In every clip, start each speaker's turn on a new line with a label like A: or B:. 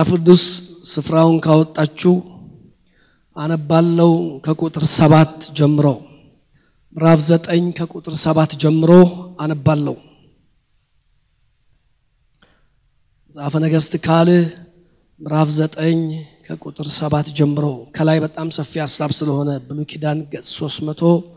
A: መጽሐፍ ቅዱስ ስፍራውን ካወጣችሁ አነባለው ከቁጥር ሰባት ጀምሮ ምዕራፍ ዘጠኝ ከቁጥር ሰባት ጀምሮ አነባለው። መጽሐፈ ነገሥት ካልዕ ምዕራፍ ዘጠኝ ከቁጥር ሰባት ጀምሮ ከላይ በጣም ሰፊ ሀሳብ ስለሆነ ብሉይ ኪዳን ገጽ ሶስት መቶ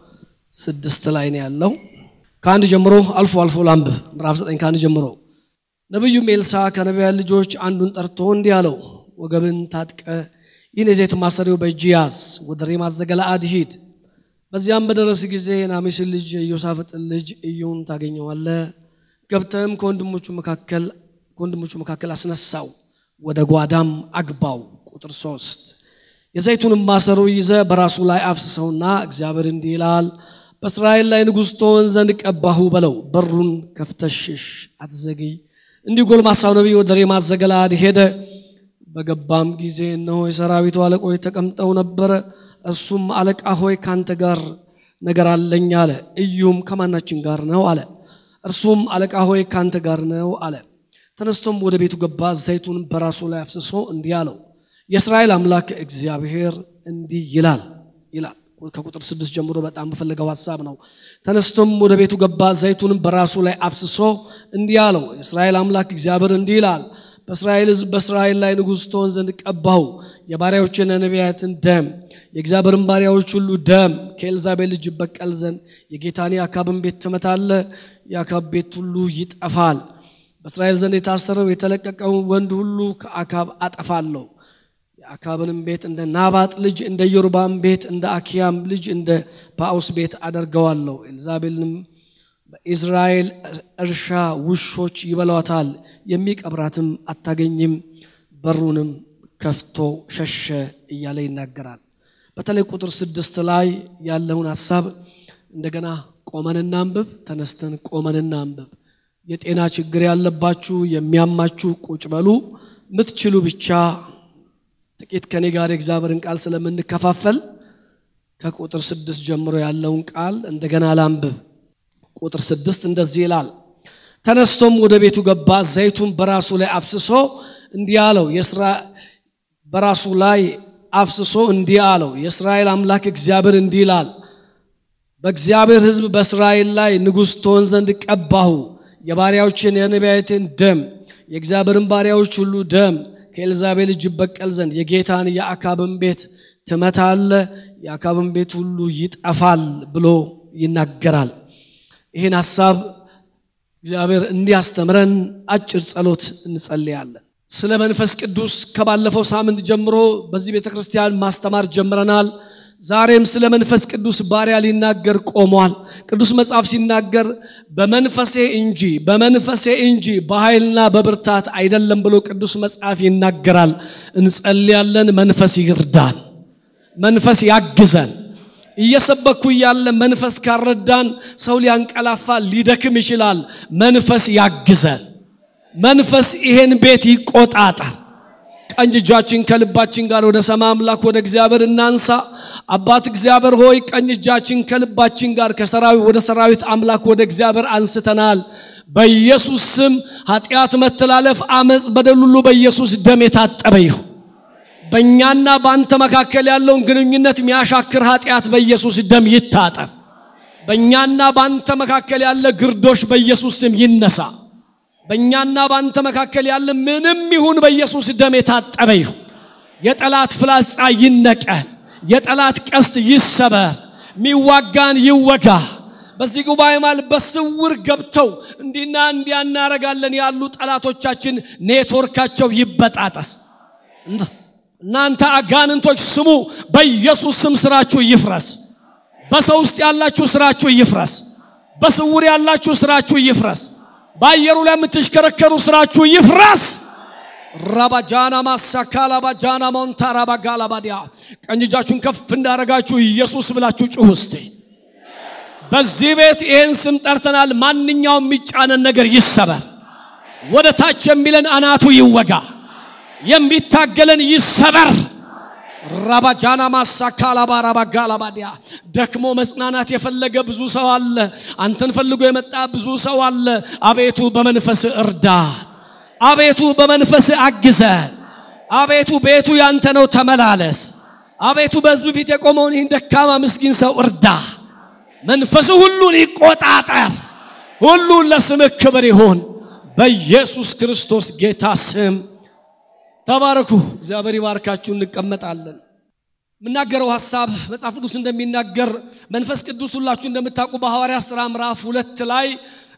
A: ስድስት ላይ ነው ያለው። ከአንድ ጀምሮ አልፎ አልፎ ላንብብ። ምዕራፍ ዘጠኝ ከአንድ ጀምሮ ነቢዩም ኤልሳ ከነቢያን ልጆች አንዱን ጠርቶ እንዲህ አለው፣ ወገብን ታጥቀ ይህን የዘይት ማሰሪያው በእጅ ያዝ፣ ወደ ሬማት ዘገለዓድ ሂድ። በዚያም በደረስ ጊዜ የናሜስን ልጅ የኢዮሳፍጥን ልጅ እዩን ታገኘዋለህ። ገብተህም ከወንድሞቹ መካከል ከወንድሞቹ መካከል አስነሳው፣ ወደ ጓዳም አግባው። ቁጥር ሶስት የዘይቱንም ማሰሮ ይዘ በራሱ ላይ አፍስሰውና እግዚአብሔር እንዲህ ይላል በእስራኤል ላይ ንጉሥ ትሆን ዘንድ ቀባሁ በለው። በሩን ከፍተሽሽ አትዘግይ። እንዲህ ጎልማሳው ነቢይ ወደ ሬማት ዘገለዓድ ሄደ። በገባም ጊዜ እነሆ የሰራዊቱ አለቆች ተቀምጠው ነበረ። እርሱም አለቃ ሆይ ካንተ ጋር ነገር አለኝ አለ። እዩም ከማናችን ጋር ነው አለ። እርሱም አለቃ ሆይ ካንተ ጋር ነው አለ። ተነስቶም ወደ ቤቱ ገባ። ዘይቱን በራሱ ላይ አፍስሶ እንዲህ አለው የእስራኤል አምላክ እግዚአብሔር እንዲህ ይላል ይላል ከቁጥር ስድስት ጀምሮ በጣም በፈለገው ሀሳብ ነው። ተነስቶም ወደ ቤቱ ገባ፣ ዘይቱንም በራሱ ላይ አፍስሶ እንዲህ አለው የእስራኤል አምላክ እግዚአብሔር እንዲህ ይላል በእስራኤል ሕዝብ በእስራኤል ላይ ንጉሥ ትሆን ዘንድ ቀባሁ። የባሪያዎችን ነቢያትን ደም የእግዚአብሔርን ባሪያዎች ሁሉ ደም ከኤልዛቤል ልጅ ይበቀል ዘንድ የጌታን የአካብን ቤት ትመታለህ፣ የአካብ ቤት ሁሉ ይጠፋል። በእስራኤል ዘንድ የታሰረው የተለቀቀውን ወንድ ሁሉ ከአካብ አጠፋለሁ። የአካብንም ቤት እንደ ናባጥ ልጅ እንደ ኢዮርባም ቤት እንደ አኪያም ልጅ እንደ ባኦስ ቤት አደርገዋለሁ። ኤልዛቤልንም በኢዝራኤል እርሻ ውሾች ይበሏታል፣ የሚቀብራትም አታገኝም። በሩንም ከፍቶ ሸሸ እያለ ይናገራል። በተለይ ቁጥር ስድስት ላይ ያለውን ሀሳብ እንደገና ቆመን እናንብብ። ተነስተን ቆመን እናንብብ። የጤና ችግር ያለባችሁ የሚያማችሁ ቁጭ በሉ። ምትችሉ ብቻ ጥቂት ከኔ ጋር የእግዚአብሔርን ቃል ስለምንከፋፈል ከቁጥር ስድስት ጀምሮ ያለውን ቃል እንደገና ላንብብ። ቁጥር ስድስት እንደዚህ ይላል። ተነስቶም ወደ ቤቱ ገባ፣ ዘይቱን በራሱ ላይ አፍስሶ እንዲህ አለው በራሱ ላይ አፍስሶ እንዲህ አለው የእስራኤል አምላክ እግዚአብሔር እንዲህ ይላል በእግዚአብሔር ሕዝብ በእስራኤል ላይ ንጉሥ ትሆን ዘንድ ቀባሁ። የባሪያዎችን የነቢያትን ደም የእግዚአብሔርን ባሪያዎች ሁሉ ደም ከኤልዛቤል እጅ ይበቀል ዘንድ የጌታን የአካብን ቤት ትመታለ፣ የአካብን ቤት ሁሉ ይጠፋል ብሎ ይናገራል። ይህን ሐሳብ እግዚአብሔር እንዲያስተምረን አጭር ጸሎት እንጸልያለን። ስለ መንፈስ ቅዱስ ከባለፈው ሳምንት ጀምሮ በዚህ ቤተ ክርስቲያን ማስተማር ጀምረናል። ዛሬም ስለ መንፈስ ቅዱስ ባሪያ ሊናገር ቆሟል። ቅዱስ መጽሐፍ ሲናገር በመንፈሴ እንጂ በመንፈሴ እንጂ በኃይልና በብርታት አይደለም ብሎ ቅዱስ መጽሐፍ ይናገራል። እንጸልያለን። መንፈስ ይርዳን፣ መንፈስ ያግዘን። እየሰበኩ እያለ መንፈስ ካረዳን ሰው ሊያንቀላፋ ሊደክም ይችላል። መንፈስ ያግዘን። መንፈስ ይሄን ቤት ይቆጣጠር። ቀኝ እጃችን ከልባችን ጋር ወደ ሰማይ አምላክ ወደ እግዚአብሔር እናንሳ። አባት እግዚአብሔር ሆይ ቀኝ እጃችን ከልባችን ጋር ከሰራዊት ወደ ሰራዊት አምላክ ወደ እግዚአብሔር አንስተናል። በኢየሱስ ስም ኃጢአት፣ መተላለፍ፣ አመፅ፣ በደል ሁሉ በኢየሱስ ደም የታጠበ ይሁን። በእኛና በአንተ መካከል ያለውን ግንኙነት የሚያሻክር ኃጢአት በኢየሱስ ደም ይታጠብ። በእኛና በአንተ መካከል ያለ ግርዶሽ በኢየሱስ ስም ይነሳ። በእኛና በአንተ መካከል ያለ ምንም ይሁን በኢየሱስ ደም የታጠበ ይሁን። የጠላት ፍላጻ ይነቀል። የጠላት ቀስት ይሰበር። ሚዋጋን ይወጋ። በዚህ ጉባኤ ማለት በስውር ገብተው እንዲና እንዲያ እናረጋለን ያሉ ጠላቶቻችን ኔትወርካቸው ይበጣጠስ። እናንተ አጋንንቶች ስሙ፣ በኢየሱስ ስም ስራችሁ ይፍረስ። በሰው ውስጥ ያላችሁ ስራችሁ ይፍረስ። በስውር ያላችሁ ስራችሁ ይፍረስ። በአየሩ ላይ የምትሽከረከሩ ስራችሁ ይፍረስ። ራባጃና ማሳካላ ባጃና ሞንታራ ባጋላ ባዲያ ቀኝ እጃችሁን ከፍ እንዳረጋችሁ ኢየሱስ ብላችሁ ጩሁ እስቲ። በዚህ ቤት ይህን ስም ጠርተናል። ማንኛውም የሚጫነን ነገር ይሰበር። ወደ ታች የሚለን አናቱ ይወጋ። የሚታገለን ይሰበር። ራባጃና ማሳካላ ባራባጋላ ባዲያ ደክሞ መጽናናት የፈለገ ብዙ ሰው አለ። አንተን ፈልጎ የመጣ ብዙ ሰው አለ። አቤቱ በመንፈስ እርዳ። አቤቱ በመንፈስ አግዘን። አቤቱ ቤቱ ያንተ ነው፣ ተመላለስ። አቤቱ በሕዝብ ፊት የቆመውን ይህን ደካማ ምስኪን ሰው እርዳ። መንፈሱ ሁሉን ይቆጣጠር። ሁሉን ለስምህ ክብር ይሁን በኢየሱስ ክርስቶስ ጌታ ስም ተባረኩ። እግዚአብሔር ይባርካችሁ። እንቀመጣለን። የምናገረው ሐሳብ መጽሐፍ ቅዱስ እንደሚናገር መንፈስ ቅዱስ ሁላችሁ እንደምታውቁ በሐዋርያ ሥራ ምዕራፍ ሁለት ላይ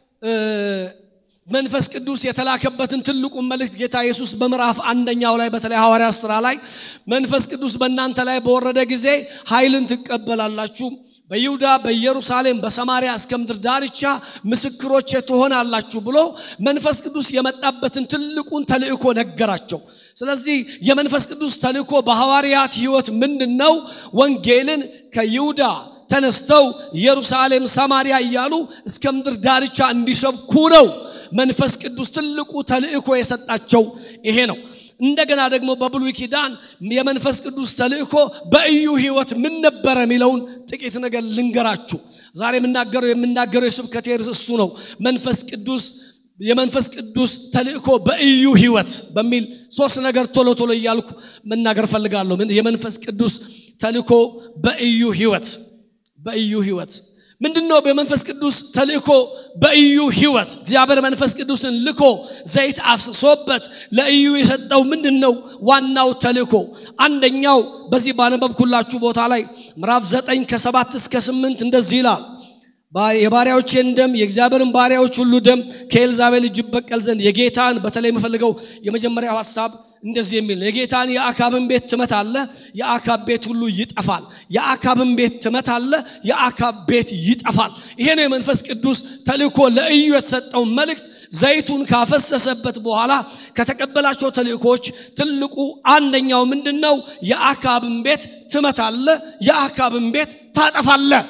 A: መንፈስ ቅዱስ የተላከበትን ትልቁን መልእክት ጌታ ኢየሱስ በምዕራፍ አንደኛው ላይ በተለይ ሐዋርያ ሥራ ላይ መንፈስ ቅዱስ በእናንተ ላይ በወረደ ጊዜ ኃይልን ትቀበላላችሁ በይሁዳ በኢየሩሳሌም በሰማሪያ እስከ ምድር ዳርቻ ምስክሮቼ ትሆናላችሁ ብሎ መንፈስ ቅዱስ የመጣበትን ትልቁን ተልእኮ ነገራቸው። ስለዚህ የመንፈስ ቅዱስ ተልእኮ በሐዋርያት ሕይወት ምንድን ነው? ወንጌልን ከይሁዳ ተነስተው ኢየሩሳሌም፣ ሰማሪያ እያሉ እስከ ምድር ዳርቻ እንዲሰብኩ ነው። መንፈስ ቅዱስ ትልቁ ተልእኮ የሰጣቸው ይሄ ነው። እንደገና ደግሞ በብሉይ ኪዳን የመንፈስ ቅዱስ ተልእኮ በኢዩ ሕይወት ምን ነበረ የሚለውን ጥቂት ነገር ልንገራችሁ። ዛሬ የምናገረው የምናገረው የስብከቴ ርዕስ እሱ ነው። መንፈስ ቅዱስ የመንፈስ ቅዱስ ተልእኮ በኢዩ ሕይወት በሚል ሶስት ነገር ቶሎ ቶሎ እያልኩ መናገር ፈልጋለሁ። የመንፈስ ቅዱስ ተልእኮ በኢዩ ሕይወት በኢዩ ሕይወት ምንድን ነው? በመንፈስ ቅዱስ ተልእኮ በኢዩ ሕይወት እግዚአብሔር መንፈስ ቅዱስን ልኮ ዘይት አፍስሶበት ለኢዩ የሰጠው ምንድን ነው? ዋናው ተልእኮ አንደኛው በዚህ ባነበብኩላችሁ ቦታ ላይ ምዕራፍ ዘጠኝ ከሰባት እስከ ስምንት እንደዚህ ይላል የባሪያዎቼን ደም የእግዚአብሔርን ባሪያዎች ሁሉ ደም ከኤልዛቤል እጅ በቀል ዘንድ የጌታን በተለይ የምፈልገው የመጀመሪያው ሐሳብ እንደዚህ የሚል ነው። የጌታን የአካብን ቤት ትመታለህ፣ የአካብ ቤት ሁሉ ይጠፋል። የአካብን ቤት ትመታለህ፣ የአካብ ቤት ይጠፋል። ይሄ ነው የመንፈስ ቅዱስ ተልእኮ ለኢዩ የተሰጠው መልእክት። ዘይቱን ካፈሰሰበት በኋላ ከተቀበላቸው ተልእኮች ትልቁ አንደኛው ምንድን ነው? የአካብን ቤት ትመታለህ፣ የአካብን ቤት ታጠፋለህ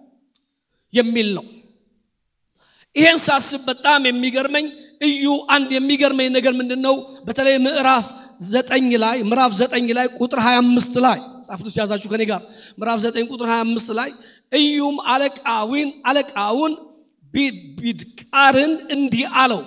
A: የሚል ነው። ይሄን ሳስብ በጣም የሚገርመኝ እዩ አንድ የሚገርመኝ ነገር ምንድን ነው? በተለይ ምዕራፍ ዘጠኝ ላይ ምዕራፍ ዘጠኝ ላይ ቁጥር 25 ላይ ጻፍቱ ሲያዛችሁ ከኔ ጋር ምዕራፍ ዘጠኝ ቁጥር 25 ላይ እዩም አለቃዊን አለቃውን ቢድቃርን እንዲህ አለው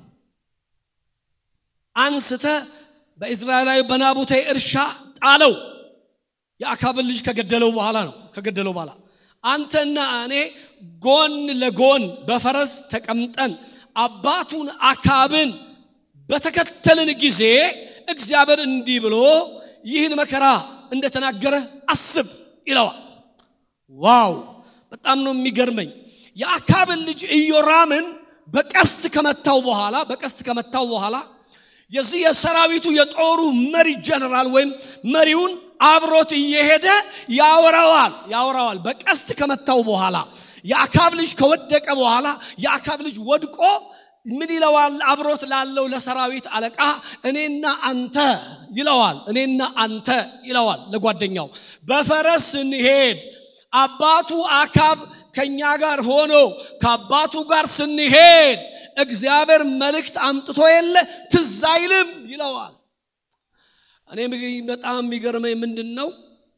A: አንስተ በእስራኤላዊ በናቡቴ እርሻ ጣለው። የአካብን ልጅ ከገደለው በኋላ ነው ከገደለው በኋላ አንተና እኔ ጎን ለጎን በፈረስ ተቀምጠን አባቱን አካብን በተከተልን ጊዜ እግዚአብሔር እንዲህ ብሎ ይህን መከራ እንደተናገረ አስብ ይለዋል። ዋው! በጣም ነው የሚገርመኝ። የአካብን ልጅ ኢዮራምን በቀስት ከመታው በኋላ በቀስት ከመታው በኋላ የዚህ የሰራዊቱ የጦሩ መሪ ጀነራል ወይም መሪውን አብሮት እየሄደ ያወራዋል ያወራዋል። በቀስት ከመታው በኋላ የአካብ ልጅ ከወደቀ በኋላ የአካብ ልጅ ወድቆ ምን ይለዋል? አብሮት ላለው ለሰራዊት አለቃ እኔና አንተ ይለዋል። እኔና አንተ ይለዋል ለጓደኛው በፈረስ ስንሄድ አባቱ አካብ ከኛ ጋር ሆኖ ከአባቱ ጋር ስንሄድ እግዚአብሔር መልእክት አምጥቶ የለ ትዝ አይልም ይለዋል። እኔ በጣም የሚገርመኝ ምንድን ነው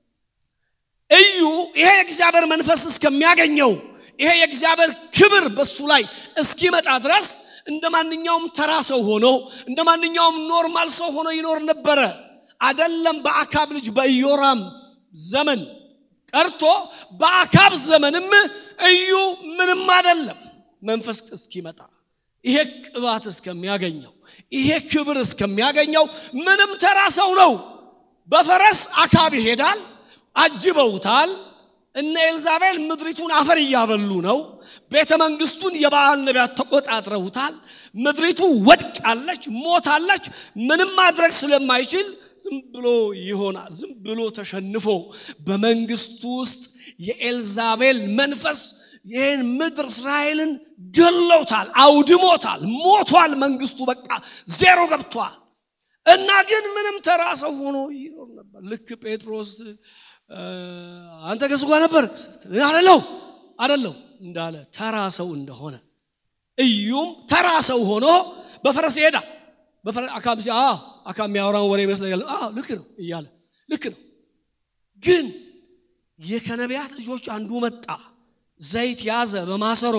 A: እዩ ይሄ የእግዚአብሔር መንፈስ እስከሚያገኘው ይሄ የእግዚአብሔር ክብር በሱ ላይ እስኪመጣ ድረስ እንደ ማንኛውም ተራ ሰው ሆኖ እንደ ማንኛውም ኖርማል ሰው ሆኖ ይኖር ነበረ። አደለም በአካብ ልጅ በኢዮራም ዘመን ቀርቶ በአካብ ዘመንም እዩ ምንም አደለም። መንፈስ እስኪመጣ ይሄ ቅባት እስከሚያገኘው ይሄ ክብር እስከሚያገኘው ምንም ተራ ሰው ነው። በፈረስ አካብ ይሄዳል። አጅበውታል። እነ ኤልዛቤል ምድሪቱን አፈር እያበሉ ነው። ቤተ መንግስቱን የበዓል ነቢያት ተቆጣጥረውታል። ምድሪቱ ወድቃለች፣ ሞታለች። ምንም ማድረግ ስለማይችል ዝም ብሎ ይሆናል። ዝም ብሎ ተሸንፎ በመንግስቱ ውስጥ የኤልዛቤል መንፈስ ይህን ምድር እስራኤልን ገለውታል፣ አውድሞታል፣ ሞቷል። መንግስቱ በቃ ዜሮ ገብቷል። እና ግን ምንም ተራ ሰው ሆኖ ይኖር ነበር። ልክ ጴጥሮስ አንተ ከሱ ጋር ነበር አደለው አደለው እንዳለ ተራ ሰው እንደሆነ እዩም ተራ ሰው ሆኖ በፈረስ ይሄዳል። አካብ አካብ የሚያወራውን ወሬ ይመስለኛል። ልክ ነው እያለ ልክ ነው። ግን የከነቢያት ልጆች አንዱ መጣ፣ ዘይት ያዘ፣ በማሰሮ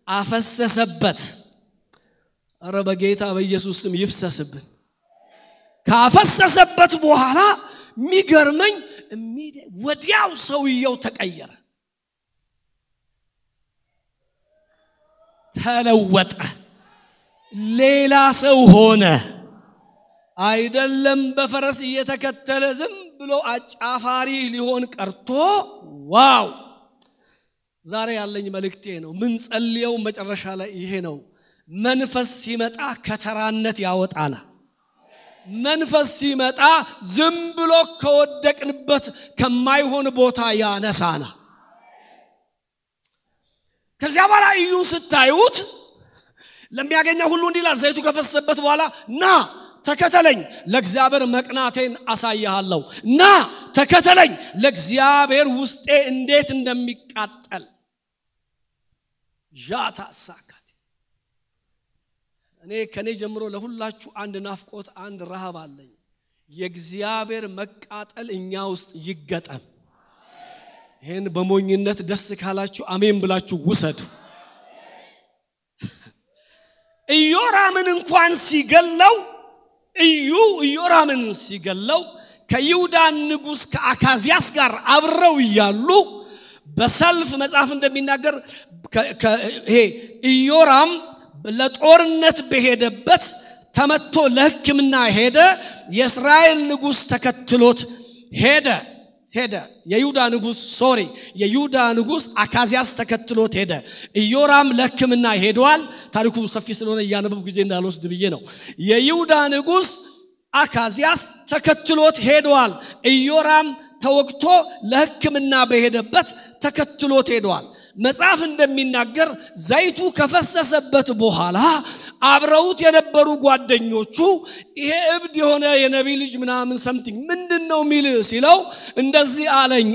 A: አፈሰሰበት። እረ በጌታ በኢየሱስ ስም ይፍሰስብን። ካፈሰሰበት በኋላ የሚገርመኝ ወዲያው ሰውየው ተቀየረ፣ ተለወጠ፣ ሌላ ሰው ሆነ። አይደለም በፈረስ እየተከተለ ዝም ብሎ አጫፋሪ ሊሆን ቀርቶ ዋው! ዛሬ ያለኝ መልእክቴ ነው። ምን ጸልየው መጨረሻ ላይ ይሄ ነው። መንፈስ ሲመጣ ከተራነት ያወጣና መንፈስ ሲመጣ ዝም ብሎ ከወደቅንበት ከማይሆን ቦታ ያነሳና ከዚያ በኋላ እዩ ስታዩት ለሚያገኘው ሁሉ እንዲላ ዘይቱ ከፈሰሰበት በኋላ ና ተከተለኝ፣ ለእግዚአብሔር መቅናቴን አሳይሃለሁ። ና ተከተለኝ፣ ለእግዚአብሔር ውስጤ እንዴት እንደሚቃጠል ዣታ ሳካት እኔ ከኔ ጀምሮ ለሁላችሁ አንድ ናፍቆት፣ አንድ ረሃብ አለኝ። የእግዚአብሔር መቃጠል እኛ ውስጥ ይገጠም። ይህን በሞኝነት ደስ ካላችሁ አሜን ብላችሁ ውሰዱ። ኢዮራምን እንኳን ሲገለው እዩ ኢዮራምን ሲገለው ከይሁዳ ንጉሥ ከአካዚያስ ጋር አብረው እያሉ በሰልፍ መጽሐፍ እንደሚናገር ይሄ ኢዮራም ለጦርነት በሄደበት ተመቶ ለሕክምና ሄደ። የእስራኤል ንጉሥ ተከትሎት ሄደ ሄደ የይሁዳ ንጉሥ ሶሪ የይሁዳ ንጉሥ አካዚያስ ተከትሎት ሄደ። ኢዮራም ለሕክምና ሄደዋል። ታሪኩ ሰፊ ስለሆነ እያነበቡ ጊዜ እንዳልወስድ ብዬ ነው። የይሁዳ ንጉሥ አካዚያስ ተከትሎት ሄደዋል። ኢዮራም ተወግቶ ለሕክምና በሄደበት ተከትሎት ሄደዋል። መጽሐፍ እንደሚናገር ዘይቱ ከፈሰሰበት በኋላ አብረውት የነበሩ ጓደኞቹ ይሄ እብድ የሆነ የነቢይ ልጅ ምናምን ሰምቲንግ ምንድን ነው ሚል ሲለው እንደዚህ አለኝ፣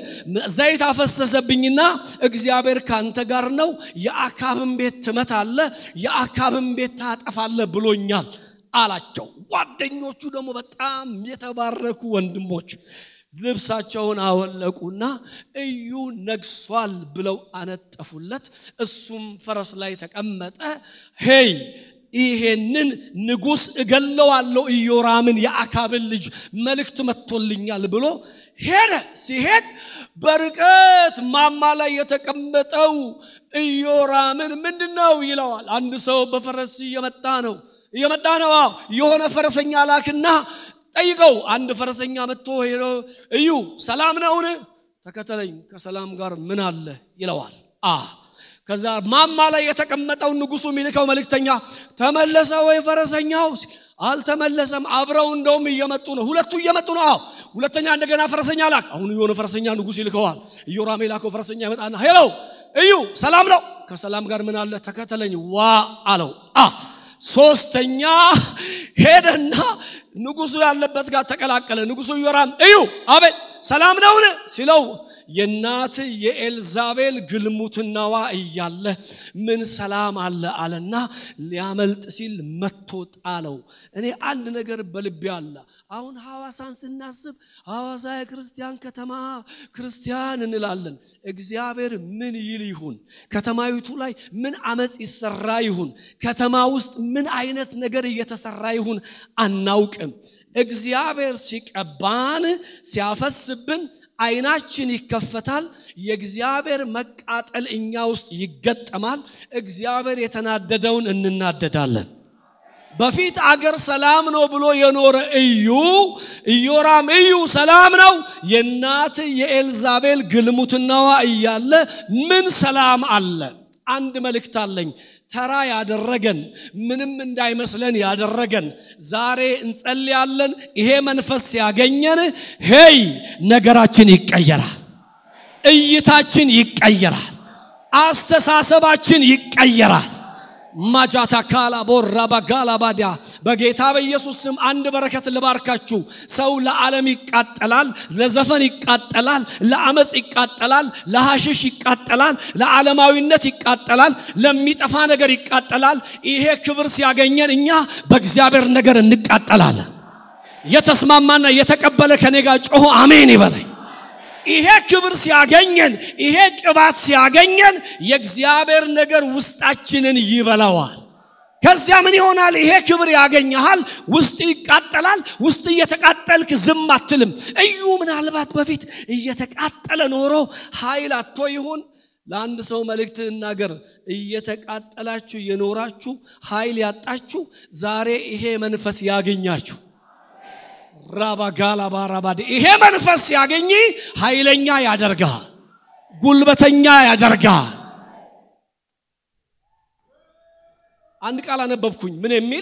A: ዘይት አፈሰሰብኝና እግዚአብሔር ካንተ ጋር ነው፣ የአካብን ቤት ትመታለ፣ የአካብን ቤት ታጠፋለ ብሎኛል አላቸው። ጓደኞቹ ደግሞ በጣም የተባረኩ ወንድሞች ልብሳቸውን አወለቁና እዩ ነግሷል ብለው አነጠፉለት። እሱም ፈረስ ላይ ተቀመጠ። ሄይ ይሄንን ንጉሥ እገለዋለሁ ኢዮራምን የአካብን ልጅ መልእክት መጥቶልኛል ብሎ ሄደ። ሲሄድ በርቀት ማማ ላይ የተቀመጠው ኢዮራምን ምንድን ነው ይለዋል። አንድ ሰው በፈረስ እየመጣ ነው እየመጣ ነው። አዎ የሆነ ፈረሰኛ ላክና ጠይቀው። አንድ ፈረሰኛ መጥቶ ሄዶ እዩ ሰላም ነውን? ተከተለኝ፣ ከሰላም ጋር ምን አለ ይለዋል። አ ከዛ ማማ ላይ የተቀመጠው ንጉሱ የሚልከው መልእክተኛ ተመለሰ ወይ ፈረሰኛው? አልተመለሰም። አብረው እንደውም እየመጡ ነው። ሁለቱ እየመጡ ነው። አዎ ሁለተኛ እንደገና ፈረሰኛ ላክ። አሁን የሆነ ፈረሰኛ ንጉስ ይልከዋል። ኢዮራም የላከው ፈረሰኛ ይመጣና ሄሎ እዩ ሰላም ነው? ከሰላም ጋር ምን አለ? ተከተለኝ ዋ አለው። አ ሶስተኛ ሄደና ንጉሱ ያለበት ጋር ተቀላቀለ። ንጉሱ ኢዮራም እዩ አቤት ሰላም ነውን ሲለው የእናት የኤልዛቤል ግልሙትናዋ እያለ ምን ሰላም አለ አለና ሊያመልጥ ሲል መቶ ጣለው። እኔ አንድ ነገር በልቤ አለ። አሁን ሐዋሳን ስናስብ ሐዋሳ የክርስቲያን ከተማ ክርስቲያን እንላለን። እግዚአብሔር ምን ይል ይሁን? ከተማይቱ ላይ ምን አመፅ ይሰራ ይሁን? ከተማ ውስጥ ምን አይነት ነገር እየተሰራ ይሁን አናውቅም። እግዚአብሔር ሲቀባን ሲያፈስብን አይናችን ይከፈታል። የእግዚአብሔር መቃጠል እኛ ውስጥ ይገጠማል። እግዚአብሔር የተናደደውን እንናደዳለን። በፊት አገር ሰላም ነው ብሎ የኖረ እዩ ኢዮራም እዩ ሰላም ነው የእናት የኤልዛቤል ግልሙትናዋ እያለ ምን ሰላም አለ? አንድ መልእክት አለኝ። ተራ ያደረገን ምንም እንዳይመስለን ያደረገን ዛሬ እንጸልያለን። ይሄ መንፈስ ሲያገኘን ሄይ ነገራችን ይቀየራል፣ እይታችን ይቀየራል፣ አስተሳሰባችን ይቀየራል። ማጃታ ካላ ቦራ ባጋላ ባዲያ በጌታ በኢየሱስ ስም አንድ በረከት ልባርካችሁ። ሰው ለዓለም ይቃጠላል፣ ለዘፈን ይቃጠላል፣ ለአመፅ ይቃጠላል፣ ለሐሽሽ ይቃጠላል፣ ለዓለማዊነት ይቃጠላል፣ ለሚጠፋ ነገር ይቃጠላል። ይሄ ክብር ሲያገኘን እኛ በእግዚአብሔር ነገር እንቃጠላለን። የተስማማና የተቀበለ ከኔ ጋር ጮሆ አሜን ይበለኝ። ይሄ ክብር ሲያገኘን ይሄ ቅባት ሲያገኘን የእግዚአብሔር ነገር ውስጣችንን ይበላዋል። ከዚያ ምን ይሆናል? ይሄ ክብር ያገኘሃል። ውስጥ ይቃጠላል። ውስጥ እየተቃጠልክ ዝም አትልም። እዩ ምናልባት በፊት እየተቃጠለ ኖሮ ኃይል አቶ ይሁን ለአንድ ሰው መልእክት እናገር። እየተቃጠላችሁ የኖራችሁ ኃይል ያጣችሁ ዛሬ ይሄ መንፈስ ያገኛችሁ። ራባጋላ ባራባድ ይሄ መንፈስ ያገኝ ኃይለኛ ያደርጋል፣ ጉልበተኛ ያደርጋል። አንድ ቃል አነበብኩኝ። ምን የሚል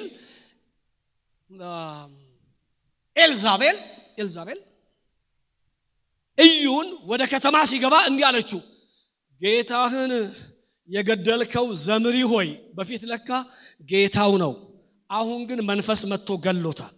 A: ኤልዛቤል ኤልዛቤል እዩን ወደ ከተማ ሲገባ እንዲህ አለችው፣ ጌታህን የገደልከው ዘምሪ ሆይ፣ በፊት ለካ ጌታው ነው፣ አሁን ግን መንፈስ መጥቶ ገሎታል።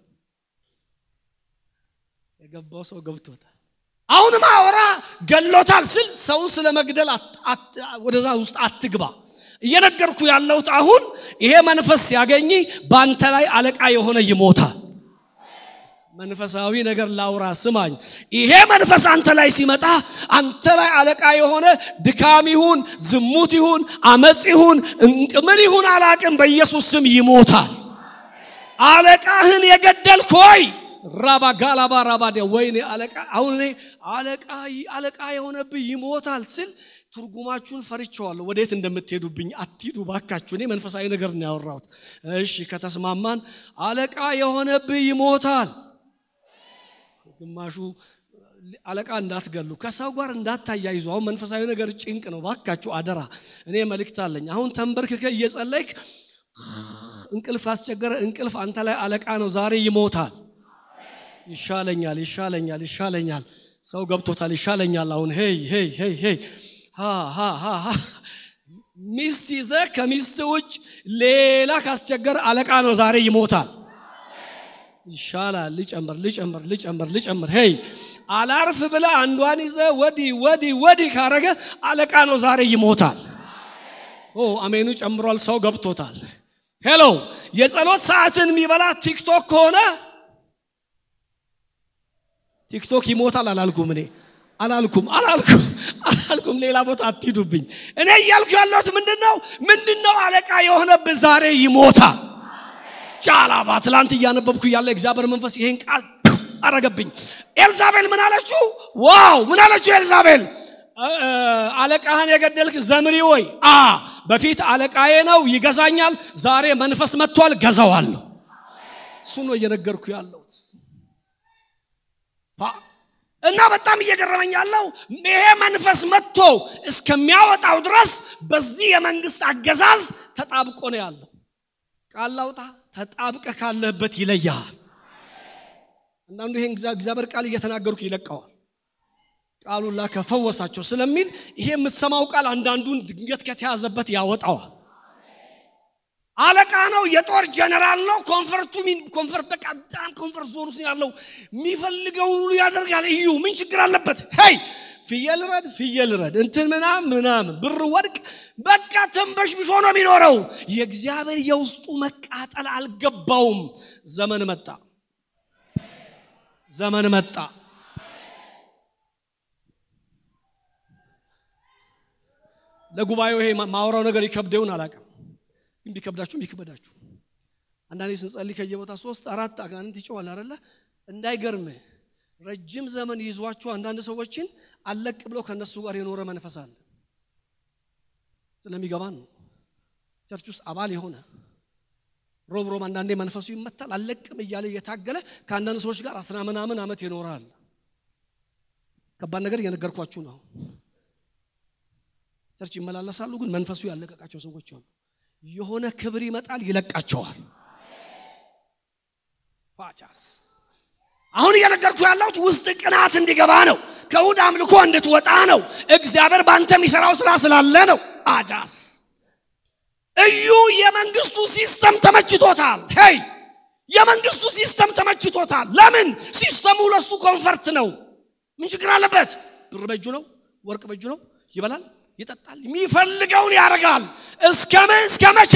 A: የገባው ሰው ገብቶታል። አሁንም አወራ ገሎታል ስል ሰውን ስለ መግደል ወደዛ ውስጥ አትግባ። እየነገርኩ ያለሁት አሁን ይሄ መንፈስ ሲያገኝ በአንተ ላይ አለቃ የሆነ ይሞታል። መንፈሳዊ ነገር ላውራ ስማኝ። ይሄ መንፈስ አንተ ላይ ሲመጣ አንተ ላይ አለቃ የሆነ ድካም ይሁን ዝሙት ይሁን አመፅ ይሁን ምን ይሁን አላቅም፣ በኢየሱስ ስም ይሞታል። አለቃህን የገደልክ ሆይ ራባ ጋላባ ራባዴ ወይኔ አለቃ አሁን እኔ አለቃ አለቃ የሆነብኝ ይሞታል ስል ትርጉማችሁን ፈርቸዋለሁ። ወዴት እንደምትሄዱብኝ አትሂዱ ባካችሁ። እኔ መንፈሳዊ ነገር ነው ያወራሁት። እሺ ከተስማማን አለቃ የሆነብህ ይሞታል። ግማሹ አለቃ እንዳትገሉ፣ ከሰው ጋር እንዳታያይዙ። አሁን መንፈሳዊ ነገር ጭንቅ ነው። ባካችሁ አደራ። እኔ መልእክት አለኝ። አሁን ተንበርክከ እየጸለይክ እንቅልፍ አስቸገረ። እንቅልፍ አንተ ላይ አለቃ ነው። ዛሬ ይሞታል። ይሻለኛል፣ ይሻለኛል፣ ይሻለኛል። ሰው ገብቶታል። ይሻለኛል። አሁን ሄይ ሄይ ሄይ ሄይ ሚስት ይዘ ከሚስት ውጭ ሌላ ካስቸገር አለቃ ነው። ዛሬ ይሞታል። ይሻላል። ልጨምር ልጨምር ልጨምር ልጨምር። ሄይ አላርፍ ብለ አንዷን ይዘ ወዲህ ወዲህ ወዲህ ካረገ አለቃ ነው። ዛሬ ይሞታል። ኦ አሜኑ ጨምሯል። ሰው ገብቶታል። ሄሎ የጸሎት ሰዓትን የሚበላ ቲክቶክ ከሆነ ቲክቶክ ይሞታል አላልኩም እኔ አላልኩም አላልኩም አላልኩም። ሌላ ቦታ አትሂዱብኝ። እኔ እያልኩ ያለሁት ምንድን ነው ምንድን ነው አለቃ የሆነብህ ዛሬ ይሞታል። ጫላባ ትላንት እያነበብኩ ያለ እግዚአብሔር መንፈስ ይሄን ቃል አረገብኝ። ኤልዛቤል ምን አለችው? ዋው ምን አለችው ኤልዛቤል? አለቃህን የገደልክ ዘምሪ ወይ አ በፊት አለቃዬ ነው ይገዛኛል። ዛሬ መንፈስ መጥቷል፣ ገዛዋለሁ። እሱ ነው እየነገርኩ ያለሁት እና በጣም እየገረመኝ ያለው ይሄ መንፈስ መጥቶ እስከሚያወጣው ድረስ በዚህ የመንግስት አገዛዝ ተጣብቆ ነው ያለው። ቃል ላውጣ፣ ተጣብቀ ካለበት ይለያል። አንዳንዱ ይሄን እግዚአብሔር ቃል እየተናገርኩ ይለቀዋል። ቃሉን ላከፈወሳቸው ስለሚል ይሄ የምትሰማው ቃል አንዳንዱን ድንገት ከተያዘበት ያወጣዋል። አለቃ ነው፣ የጦር ጀነራል ነው። ኮንፈርቱ ኮንፈርት በቃ በጣም ኮንፈርት ዞን ውስጥ ያለው የሚፈልገውን ሁሉ ያደርጋል። እዩ ምን ችግር አለበት? ሄይ ፍየል ረድ ፍየል ረድ እንትን ምናም ምናምን ብር ወድቅ በቃ ተንበሽብሾ ነው የሚኖረው። የእግዚአብሔር የውስጡ መቃጠል አልገባውም። ዘመን መጣ፣ ዘመን መጣ። ለጉባኤው ይሄ ማውራው ነገር ይከብደውን አላውቅም ግን ቢከብዳችሁም ይክበዳችሁ። አንዳንዴ ስንጸልይ ከየቦታ ሶስት አራት አጋንንት ይጮዋል አይደለ? እንዳይገርምህ ረጅም ዘመን ይዟቸው አንዳንድ ሰዎችን አለቅ ብለው ከነሱ ጋር የኖረ መንፈስ አለ። ስለሚገባን ነው። ቸርች ውስጥ አባል የሆነ ሮብ ሮብ አንዳንዴ መንፈሱ ይመታል። አለቅም እያለ እየታገለ ከአንዳንድ ሰዎች ጋር አስራ ምናምን ዓመት ይኖራል። ከባድ ነገር እየነገርኳችሁ ነው። ቸርች ይመላለሳሉ፣ ግን መንፈሱ ያለቀቃቸው ሰዎች አሉ። የሆነ ክብር ይመጣል፣ ይለቃቸዋል። ፋቻስ አሁን እየነገርኩ ያለሁት ውስጥ ቅናት እንዲገባ ነው። ከእሑድ አምልኮ እንድትወጣ ነው። እግዚአብሔር በአንተ የሚሰራው ስራ ስላለ ነው። አጃስ እዩ የመንግስቱ ሲስተም ተመችቶታል። ሄይ የመንግስቱ ሲስተም ተመችቶታል። ለምን? ሲስተሙ ለሱ ኮንፈርት ነው። ምን ችግር አለበት? ብር በእጁ ነው፣ ወርቅ በእጁ ነው። ይበላል፣ ይጠጣል፣ የሚፈልገውን ያደርጋል። እስከ እስከ መቼ?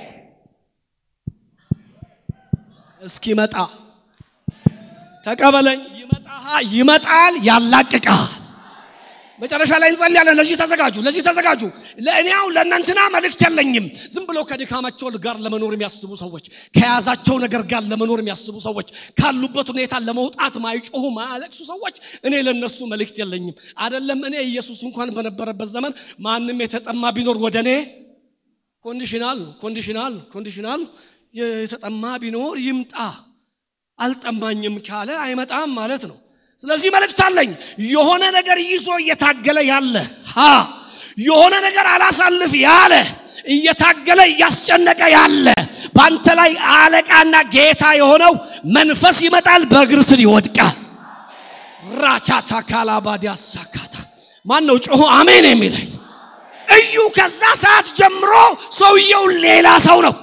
A: እስኪመጣ ተቀበለኝ። ይመጣ ይመጣል፣ ያላቅቃል። መጨረሻ ላይ እንጸልያለን። ለዚህ ተዘጋጁ፣ ለዚህ ተዘጋጁ። ለእኔው ለእናንትና መልእክት የለኝም። ዝም ብለው ከድካማቸው ጋር ለመኖር የሚያስቡ ሰዎች፣ ከያዛቸው ነገር ጋር ለመኖር የሚያስቡ ሰዎች፣ ካሉበት ሁኔታ ለመውጣት ማይጮሁ ማያለቅሱ ሰዎች እኔ ለነሱ መልእክት የለኝም። አይደለም እኔ ኢየሱስ እንኳን በነበረበት ዘመን ማንም የተጠማ ቢኖር ወደ እኔ ኮንዲሽናል ኮንዲሽናል ኮንዲሽናል የተጠማ ቢኖር ይምጣ። አልጠማኝም ካለ አይመጣም ማለት ነው። ስለዚህ መልእክት አለኝ። የሆነ ነገር ይዞ እየታገለ ያለ ሀ የሆነ ነገር አላሳልፍ ያለ እየታገለ እያስጨነቀ ያለ በአንተ ላይ አለቃና ጌታ የሆነው መንፈስ ይመጣል፣ በእግር ስር ይወድቃል። ራቻታ ካላባዲያ ሳካታ ማን ነው ጮሆ አሜን የሚለኝ? እዩ ከዛ ሰዓት ጀምሮ ሰውየው ሌላ ሰው ነው።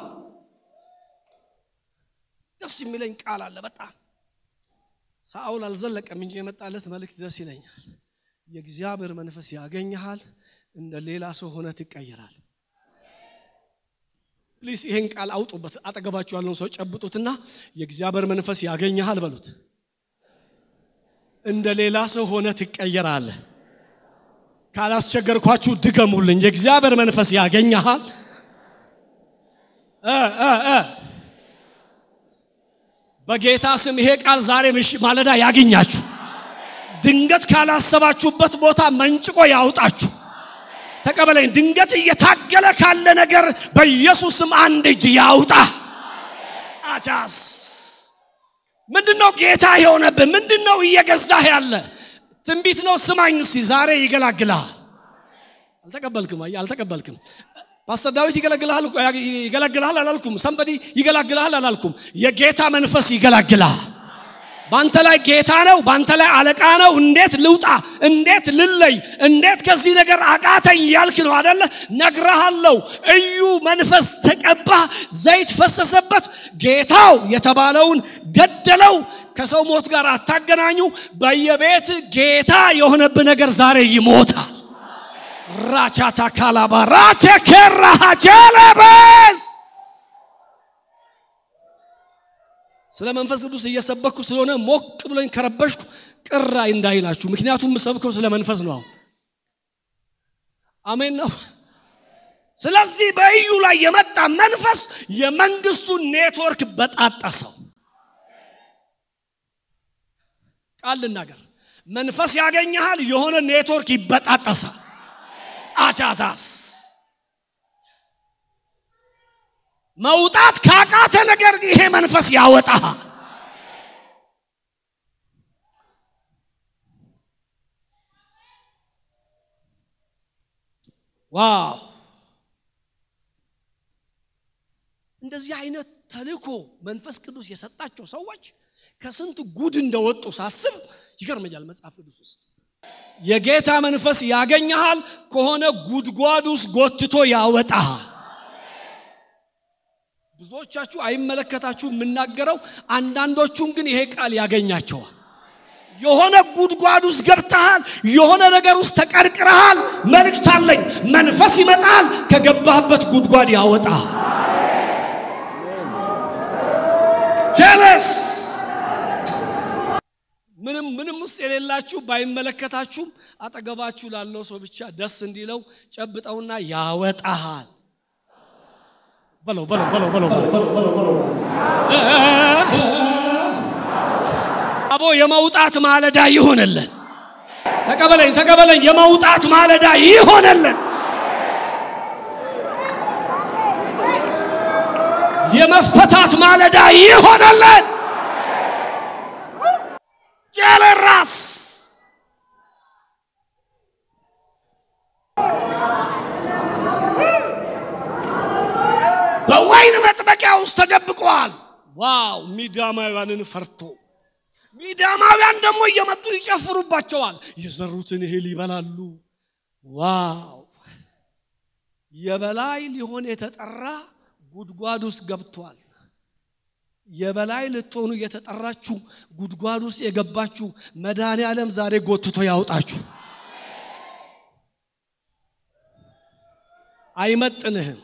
A: ደስ የሚለኝ ቃል አለ በጣም ሳኦል አልዘለቀም እንጂ የመጣለት መልእክት ደስ ይለኛል። የእግዚአብሔር መንፈስ ያገኘሃል፣ እንደ ሌላ ሰው ሆነ ትቀየራል። ፕሊስ ይሄን ቃል አውጡበት። አጠገባችሁ ያለውን ሰው ጨብጡትና የእግዚአብሔር መንፈስ ያገኘሃል በሉት። እንደ ሌላ ሰው ሆነ ትቀየራለህ። ካላስቸገርኳችሁ ድገሙልኝ። የእግዚአብሔር መንፈስ ያገኘሃል እ እ እ በጌታ ስም ይሄ ቃል ዛሬ ምሽ ማለዳ ያገኛችሁ። ድንገት ካላሰባችሁበት ቦታ መንጭቆ ያውጣችሁ። ተቀበለኝ። ድንገት እየታገለ ካለ ነገር በኢየሱስ ስም አንድ እጅ ያውጣ። አቻስ ምንድነው ጌታ የሆነብህ? ምንድነው እየገዛህ ያለ? ትንቢት ነው። ስማኝ እስቲ ዛሬ ይገላግልሃል። አልተቀበልክም? አየህ፣ አልተቀበልክም። ፓስተር ዳዊት ይገለግልሃል ይገለግልሃል አላልኩም። ሰንበዲ ይገላግልሃል አላልኩም። የጌታ መንፈስ ይገላግልሃል። ባንተ ላይ ጌታ ነው፣ ባንተ ላይ አለቃ ነው። እንዴት ልውጣ? እንዴት ልለይ? እንዴት ከዚህ ነገር አቃተኝ ያልክ ነው አደለ? ነግረሃለሁ። እዩ መንፈስ ተቀባ፣ ዘይት ፈሰሰበት። ጌታው የተባለውን ገደለው። ከሰው ሞት ጋር አታገናኙ። በየቤት ጌታ የሆነብህ ነገር ዛሬ ይሞታል። ራቻታ ካላባ ራቼ ከራሃ ጀለበስ ስለ መንፈስ ቅዱስ እየሰበኩ ስለሆነ ሞቅ ብሎኝ ከረበሽኩ ቅር እንዳይላችሁ። ምክንያቱም የምሰብከው ስለ መንፈስ ነው። አሁን አሜን ነው። ስለዚህ በኢዩ ላይ የመጣ መንፈስ የመንግስቱን ኔትወርክ በጣጠሰው። ቃል ልናገር፣ መንፈስ ያገኘሃል፣ የሆነ ኔትወርክ ይበጣጠሳል። አቻታስ መውጣት ካቃተ ነገር ይሄ መንፈስ ያወጣሃል። ዋው! እንደዚህ አይነት ተልእኮ መንፈስ ቅዱስ የሰጣቸው ሰዎች ከስንት ጉድ እንደወጡ ሳስብ ይገርመኛል። መጽሐፍ ቅዱስ ውስጥ የጌታ መንፈስ ያገኘሃል ከሆነ ጉድጓድ ውስጥ ጎትቶ ያወጣሃል። ብዙዎቻችሁ አይመለከታችሁ የምናገረው፣ አንዳንዶቹን ግን ይሄ ቃል ያገኛቸዋል። የሆነ ጉድጓድ ውስጥ ገብተሃል፣ የሆነ ነገር ውስጥ ተቀርቅረሃል። መልእክት አለኝ። መንፈስ ይመጣል፣ ከገባህበት ጉድጓድ ያወጣሃል። ጀለስ ምንም ምንም ውስጥ የሌላችሁ ባይመለከታችሁም አጠገባችሁ ላለው ሰው ብቻ ደስ እንዲለው ጨብጠውና ያወጣሃል። በለው በለው በለው በለው አቦ የመውጣት ማለዳ ይሆነልን። ተቀበለኝ ተቀበለኝ። የመውጣት ማለዳ ይሆነልን። የመፈታት ማለዳ ይሆነልን። ጀለራስ በወይን መጥመቂያ ውስጥ ተደብቀዋል። ዋው! ሚዳማውያንን ፈርቶ ሚዳማውያን ደግሞ እየመጡ ይጨፍሩባቸዋል። የዘሩትን እህል ይበላሉ። ዋው! የበላይ ሊሆን የተጠራ ጉድጓድ ውስጥ ገብቷል። የበላይ ልትሆኑ የተጠራችሁ ጉድጓድ ውስጥ የገባችሁ መድኃኔ ዓለም ዛሬ ጎትቶ ያውጣችሁ። አይመጥንህም።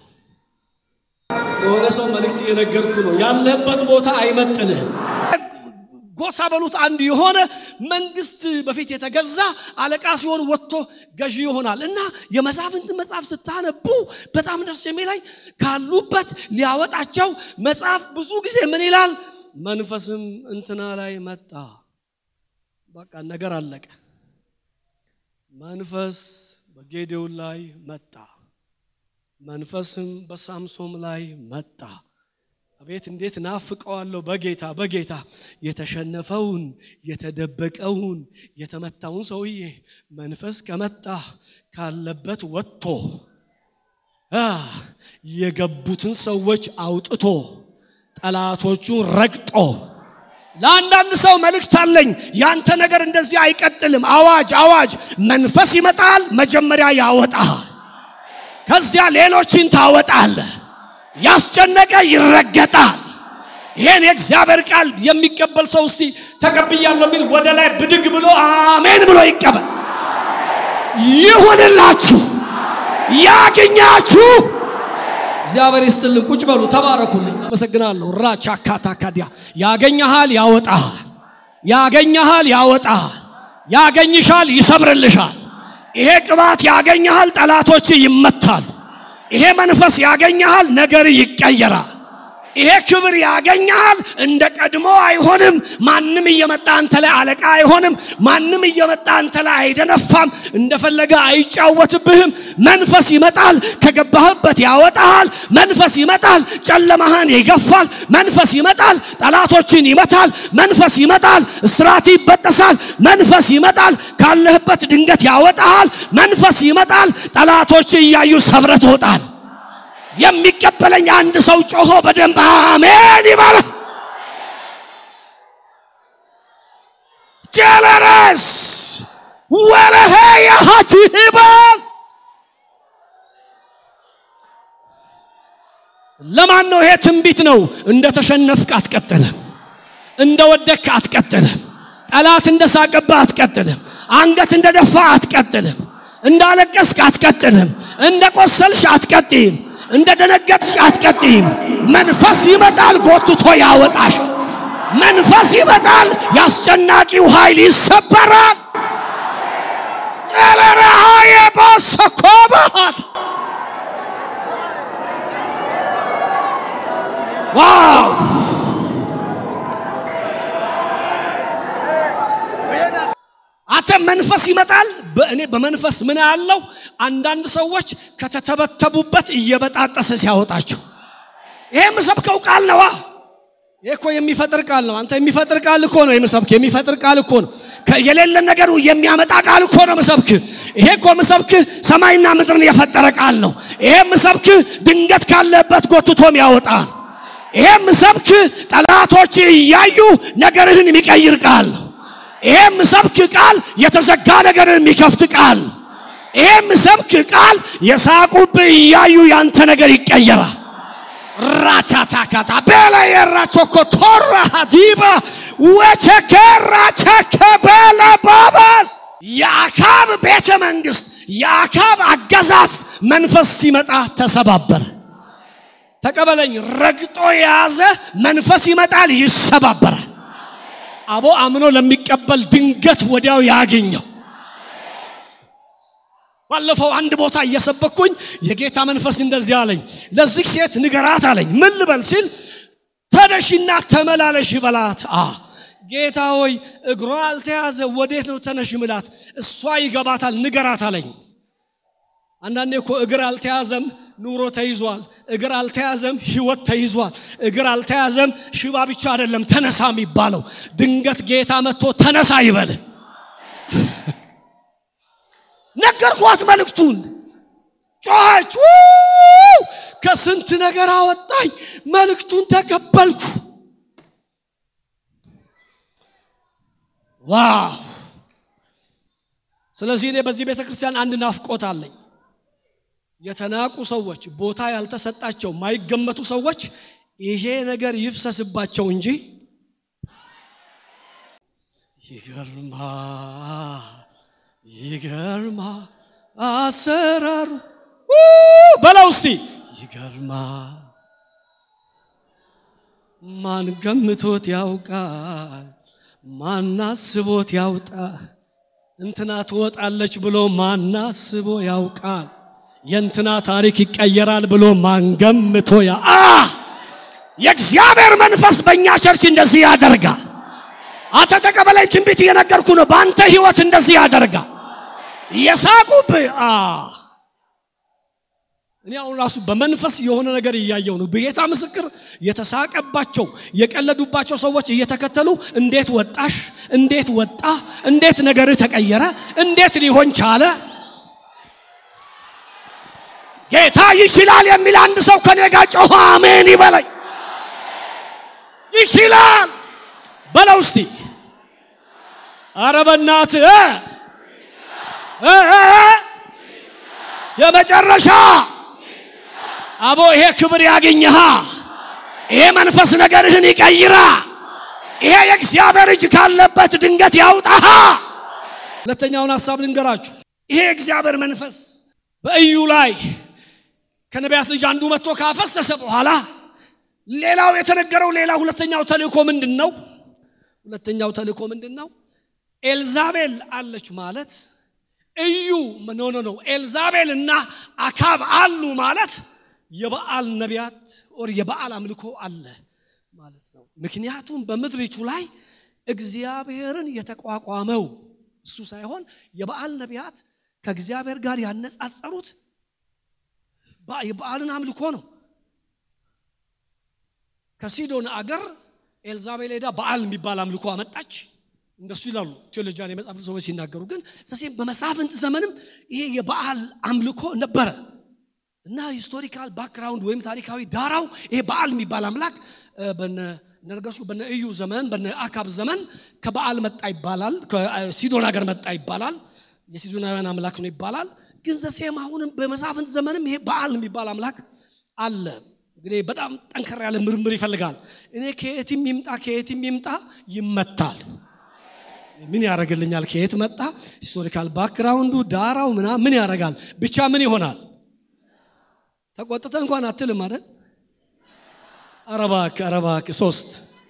A: የሆነ ሰው መልእክት እየነገርኩ ነው። ያለህበት ቦታ አይመጥንህም። ጎሳ በሉት አንድ የሆነ መንግስት በፊት የተገዛ አለቃ ሲሆን ወጥቶ ገዢ ይሆናል እና የመሳፍንት መጽሐፍ ስታነቡ በጣም ደስ የሚለኝ ካሉበት ሊያወጣቸው መጽሐፍ ብዙ ጊዜ ምን ይላል መንፈስም እንትና ላይ መጣ በቃ ነገር አለቀ መንፈስ በጌዴዎን ላይ መጣ መንፈስም በሳምሶም ላይ መጣ አቤት እንዴት ናፍቀዋለሁ በጌታ በጌታ የተሸነፈውን የተደበቀውን የተመታውን ሰውዬ መንፈስ ከመጣ ካለበት ወጥቶ የገቡትን ሰዎች አውጥቶ ጠላቶቹን ረግጦ ለአንዳንድ ሰው መልእክት አለኝ ያንተ ነገር እንደዚህ አይቀጥልም አዋጅ አዋጅ መንፈስ ይመጣል መጀመሪያ ያወጣል ከዚያ ሌሎችን ታወጣለህ ያስጨነቀ ይረገጣል ይሄን የእግዚአብሔር ቃል የሚቀበል ሰው እስቲ ተቀብያለሁ የሚል ወደ ላይ ብድግ ብሎ አሜን ብሎ ይቀበል ይሁንላችሁ ያግኛችሁ እግዚአብሔር ይስጥልን ቁጭ በሉ ተባረኩልኝ አመሰግናለሁ ራቻ ካታካዲያ ያገኘሃል ያወጣል ያገኘሃል ያወጣል ያገኝሻል ይሰብርልሻል ይሄ ቅባት ያገኘሃል ጠላቶች ይመታሉ ይሄ መንፈስ ያገኘሃል ነገር ይቀየራል ይሄ ክብር ያገኘሃል እንደ ቀድሞ አይሆንም ማንም እየመጣ አንተ ላይ አለቃ አይሆንም ማንም እየመጣ አንተ ላይ አይደነፋም እንደፈለገ አይጫወትብህም መንፈስ ይመጣል ከገባህበት ያወጣሃል መንፈስ ይመጣል ጨለማህን ይገፋል መንፈስ ይመጣል ጠላቶችን ይመታል መንፈስ ይመጣል እስራት ይበጠሳል መንፈስ ይመጣል ካለህበት ድንገት ያወጣሃል መንፈስ ይመጣል ጠላቶች እያዩ ሰብረ ትወጣል የሚቀበለኝ አንድ ሰው ጮሆ በደንብ አሜን ይበለ ጀለረስ ወለሄ የሃቲባስ ለማን ነው ይሄ ትንቢት ነው እንደ ተሸነፍክ አትቀጥልም እንደ ወደክ አትቀጥልም ጠላት እንደ ሳቀባ አትቀጥልም አንገት እንደ ደፋ አትቀጥልም እንዳለቀስክ አትቀጥልም እንደ ቆሰልሽ አትቀጥይም እንደ ደነገጥሽ አትቀጥይም መንፈስ ይመጣል ጎትቶ ያወጣሽ መንፈስ ይመጣል ያስጨናቂው ኃይል ይሰበራል ኤለረሃየ ባሰኮባት ዋው አንተ መንፈስ ይመጣል በእኔ በመንፈስ ምን ያለው አንዳንድ ሰዎች ከተተበተቡበት እየበጣጠሰ ሲያወጣቸው ይሄ የምሰብከው ቃል ነዋ ይሄ እኮ የሚፈጥር ቃል ነው አንተ የሚፈጥር ቃል እኮ ነው የምሰብክ የሚፈጥር ቃል እኮ ነው የሌለ ነገር የሚያመጣ ቃል እኮ ነው ምሰብክ ይሄ እኮ ምሰብክ ሰማይና ምድርን የፈጠረ ቃል ነው ይሄ ምሰብክ ድንገት ካለበት ጎትቶም ያወጣ ይሄ ምሰብክ ጠላቶች እያዩ ነገርህን የሚቀይር ቃል ነው ይሄም ሰብክ ቃል የተዘጋ ነገርን የሚከፍት ቃል ይሄም ሰብክ ቃል የሳቁብህ እያዩ ያንተ ነገር ይቀየራል ራቻታካታ ቤለ የራቾኮ ቶራ ዲባ ወቸከራቸከ ቤለ ባባስ የአካብ ቤተ መንግስት የአካብ አገዛዝ መንፈስ ሲመጣ ተሰባበረ ተቀበለኝ ረግጦ የያዘ መንፈስ ይመጣል ይሰባበራል አቦ አምኖ ለሚቀበል ድንገት ወዲያው ያገኘው ባለፈው አንድ ቦታ እየሰበኩኝ የጌታ መንፈስ እንደዚህ አለኝ ለዚህ ሴት ንገራት አለኝ ምን ልበል ሲል ተነሽና ተመላለሽ በላት አ ጌታ ሆይ እግሯ አልተያዘ ወዴት ነው ተነሽ ምላት እሷ ይገባታል ንገራት አለኝ አንዳንዴ እኮ እግር አልተያዘም ኑሮ ተይዟል እግር አልተያዘም ህይወት ተይዟል እግር አልተያዘም ሽባ ብቻ አይደለም ተነሳ የሚባለው ድንገት ጌታ መጥቶ ተነሳ ይበል ነገርኳት መልእክቱን ጮኸች ከስንት ነገር አወጣኝ መልእክቱን ተቀበልኩ ዋው ስለዚህ እኔ በዚህ ቤተ ክርስቲያን አንድ ናፍቆት አለኝ የተናቁ ሰዎች ቦታ ያልተሰጣቸው ማይገመቱ ሰዎች ይሄ ነገር ይፍሰስባቸው እንጂ ይገርማ ይገርማ አሰራሩ በለው እስቲ ይገርማ ማን ገምቶት ያውቃል ማናስቦት ያውጣ እንትና ትወጣለች ብሎ ማናስቦ ያውቃል። የእንትና ታሪክ ይቀየራል ብሎ ማንገምቶ ያ አ የእግዚአብሔር መንፈስ በእኛ ቸርች እንደዚህ ያደርጋል። አንተ ተቀበለኝ፣ ትንቢት እየነገርኩ ነው። በአንተ ህይወት እንደዚህ ያደርጋል። የሳቁብህ አ እኔ አሁን ራሱ በመንፈስ የሆነ ነገር እያየው ነው። በጌታ ምስክር የተሳቀባቸው የቀለዱባቸው ሰዎች እየተከተሉ እንዴት ወጣሽ፣ እንዴት ወጣ፣ እንዴት ነገርህ ተቀየረ፣ እንዴት ሊሆን ቻለ? ጌታ ይችላል የሚል አንድ ሰው ከኔ ጋር ጮኸ አሜን ይበለኝ። ይችላል በለው እስቲ። ኧረ በእናትህ እ እ እ የመጨረሻ አቦ ይሄ ክብር ያገኘሃ። ይሄ መንፈስ ነገርህን ይቀይራ። ይሄ የእግዚአብሔር እጅ ካለበት ድንገት ያውጣሃ። ሁለተኛውን ሐሳብ ልንገራችሁ። ይሄ የእግዚአብሔር መንፈስ በኢዩ ላይ ከነቢያት ልጅ አንዱ መጥቶ ካፈሰሰ በኋላ ሌላው የተነገረው ሌላ ሁለተኛው ተልእኮ ምንድን ነው? ሁለተኛው ተልእኮ ምንድን ነው? ኤልዛቤል አለች ማለት እዩ ኖ ኖ ኖ ኤልዛቤል እና አካብ አሉ ማለት የበዓል ነቢያት ኦር የበዓል አምልኮ አለ ማለት ነው። ምክንያቱም በምድሪቱ ላይ እግዚአብሔርን የተቋቋመው እሱ ሳይሆን የበዓል ነቢያት ከእግዚአብሔር ጋር ያነጻጸሩት የበዓልን አምልኮ ነው። ከሲዶን አገር ኤልዛቤል ሄዳ በዓል የሚባል አምልኮ አመጣች። እንደሱ ይላሉ ቴዎሎጂያን የመጽሐፍ ሰዎች ሲናገሩ። ግን ሰሴም በመሳፍንት ዘመንም ይሄ የበዓል አምልኮ ነበረ እና ሂስቶሪካል ባክግራውንድ ወይም ታሪካዊ ዳራው ይሄ በዓል የሚባል አምላክ እንደነገርኩ በነ እዩ ዘመን በነ አካብ ዘመን ከበዓል መጣ ይባላል። ከሲዶን ሀገር መጣ ይባላል። የሲዶናውያን አምላክ ነው ይባላል። ግን ዘሴም አሁንም በመሳፍንት ዘመንም ይሄ በዓል የሚባል አምላክ አለ። እንግዲህ በጣም ጠንከር ያለ ምርምር ይፈልጋል። እኔ ከየትም ይምጣ ከየትም ይምጣ ይመታል። ምን ያደርግልኛል? ከየት መጣ? ሂስቶሪካል ባክግራውንዱ ዳራው ምና ምን ያደርጋል? ብቻ ምን ይሆናል? ተቆጥተ እንኳን አትልም አይደል? አረባክ አረባክ ሶስት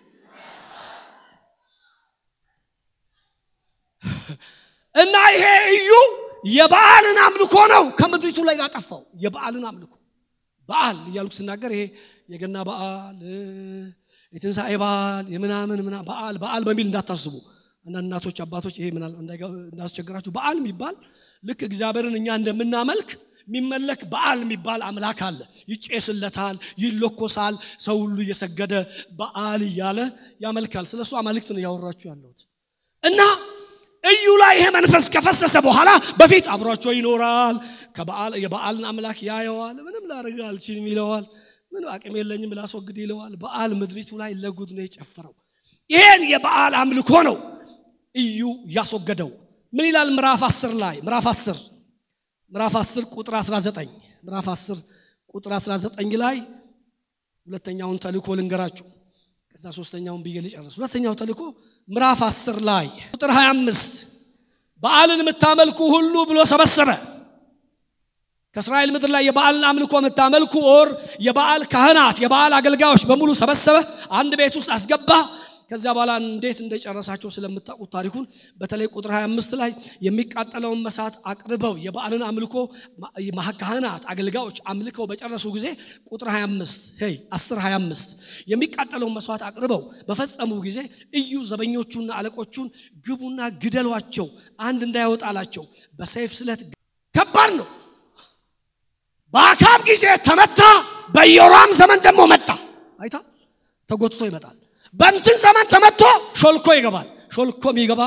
A: እና ይሄ እዩ የበዓልን አምልኮ ነው ከምድሪቱ ላይ ያጠፋው። የበዓልን አምልኮ በዓል እያልኩ ስናገር ይሄ የገና በዓል የትንሣኤ በዓል የምናምን ምና በዓል በዓል በሚል እንዳታስቡ አንዳንድ እናቶች አባቶች ይሄ እንዳስቸግራችሁ በዓል የሚባል ልክ እግዚአብሔርን እኛ እንደምናመልክ የሚመለክ በዓል የሚባል አምላክ አለ። ይጨስለታል፣ ይለኮሳል፣ ሰው ሁሉ እየሰገደ በዓል እያለ ያመልካል። ስለ እሱ አማልክት ነው እያወራችሁ ያለሁት እና እዩ ላይ ይሄ መንፈስ ከፈሰሰ በኋላ በፊት አብሯቸው ይኖራል። የበዓልን አምላክ ያየዋል። ምንም ላደርግ አልችልም ይለዋል። ምን አቅም የለኝም ላስወግድ ይለዋል። በዓል ምድሪቱ ላይ ለጉድ ነው የጨፈረው። ይሄን የበዓል አምልኮ ነው እዩ ያስወገደው። ምን ይላል ምዕራፍ 10 ላይ ምዕራፍ 10 ምዕራፍ 10 ቁጥር 19 ምዕራፍ 10 ቁጥር 19 ላይ ሁለተኛውን ተልእኮ ልንገራችሁ ከዛ ሶስተኛውን ብዬ ልጨርስ። ሁለተኛው ተልእኮ ምዕራፍ 10 ላይ ቁጥር 25 በዓልን የምታመልኩ ሁሉ ብሎ ሰበሰበ። ከእስራኤል ምድር ላይ የበዓልን አምልኮ የምታመልኩ ኦር የበዓል ካህናት፣ የበዓል አገልጋዮች በሙሉ ሰበሰበ፣ አንድ ቤት ውስጥ አስገባ። ከዚያ በኋላ እንዴት እንደጨረሳቸው ስለምታውቁት ታሪኩን በተለይ ቁጥር 25 ላይ የሚቃጠለውን መሳት አቅርበው የበዓልን አምልኮ ካህናት አገልጋዮች አምልከው በጨረሱ ጊዜ ቁጥር 25 ሄይ 10 25 የሚቃጠለውን መስዋዕት አቅርበው በፈጸሙ ጊዜ እዩ ዘበኞቹና አለቆቹን ግቡና ግደሏቸው፣ አንድ እንዳይወጣላቸው በሰይፍ ስለት ከባድ ነው። በአካብ ጊዜ ተመታ፣ በኢዮራም ዘመን ደግሞ መጣ። አይታ ተጎትቶ ይመጣል። በእንትን ዘመን ተመቶ ሾልኮ ይገባል። ሾልኮ የሚገባ